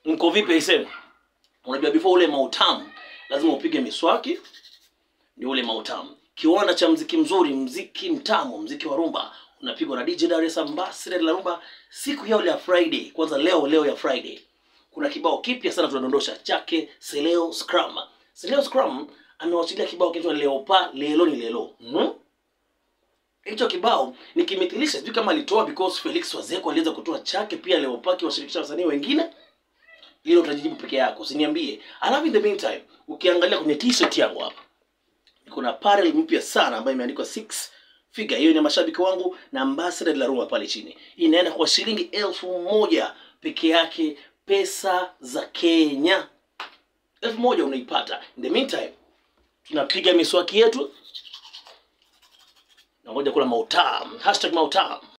mko vipi aisee unajua before ule mautamu lazima upige miswaki ndio ule mautamu kiwanda cha mziki mzuri mziki mtamu mziki wa rumba unapigwa na DJ Dar es Salaam Ambassador la rumba siku ya ile ya Friday kwanza leo leo ya Friday kuna kibao kipya sana tunadondosha chake Seleo Scrum Seleo Scrum amewachilia kibao kinaitwa Leopa Lelo ni Lelo mm? hicho kibao nikimithilisha sijui kama alitoa because Felix Wazeko aliweza kutoa chake pia Leopaki washirikisha wasanii wengine hilo utajijibu peke yako usiniambie alafu in the meantime ukiangalia kwenye t-shirt yangu hapa kuna apparel mpya sana ambayo imeandikwa six figure hiyo ni mashabiki wangu na ambassador la Roma pale chini inaenda kwa shilingi elfu moja peke yake pesa za Kenya elfu moja unaipata in the meantime tunapiga miswaki yetu na ngoja kula mautam hashtag mautam